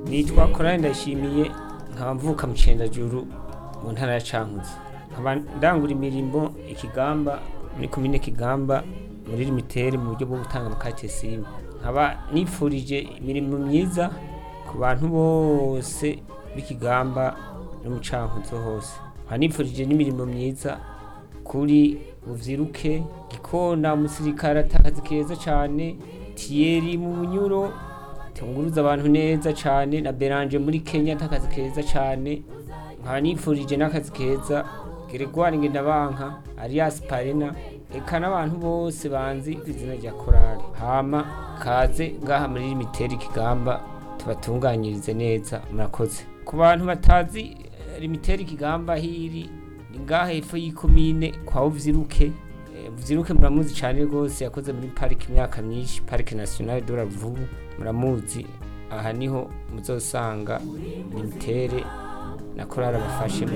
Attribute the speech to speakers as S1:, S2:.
S1: nitwa korali ndashimiye nkaba mvuka mu cendajuru mu ntara ya cankuzo nkaba ndangura imirimo ikigamba muri komine kigamba muri limitere mu buryo bwo gutanga amakate simu nkaba nifurije imirimo myiza ku bantu bose b'ikigamba no mu cankuzo hose nkaba nifurije n'imirimo myiza kuri buvyiruke gikona umusirikare atakazi keza cane tiyeri mu bunyuro tunguruza abantu neza cane na beranje muri kenya atakazi keza cane nkaba nifurije n'akazi keza geregwari ngendabanka arias parena eka n'abantu bose banzi ku izina rya korali hama kaze ngaha muri limiteri ikigamba tubatunganyirize neza murakoze ku bantu batazi eh, limiteri ikigamba hiri ni ngaha hepfo y'ikomine kwa uvyiruke Eh, uvyiruke muramuzi cane rwose yakoze muri pariki imyaka myinshi parike nationale de la Ruvubu muramuzi aha niho muzosanga limitere na korali abafashe